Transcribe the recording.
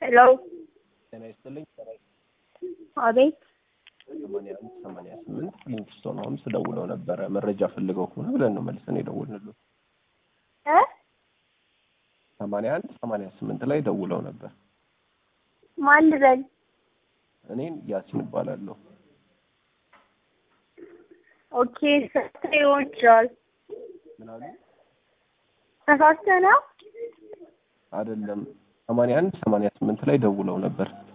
ሄሎ ጤና ይስጥልኝ። አቤት ሰማንያ አንድ ሰማንያ ስምንት ሊንክስቶን ሆምስ ደውለው ነበረ መረጃ ፈልገው ከሆነ ብለን ነው መልሰን የደወልንልዎት። እ ሰማንያ አንድ ሰማንያ ስምንት ላይ ደውለው ነበር። ማን ልበል? እኔን ያሲን እባላለሁ። ኦኬ ሰተ ሊሆን ይችላል። ምን አሉ? ተሳስተህ ነው? አይደለም ሰማንያ አንድ ሰማንያ ስምንት ላይ ደውለው ነበር።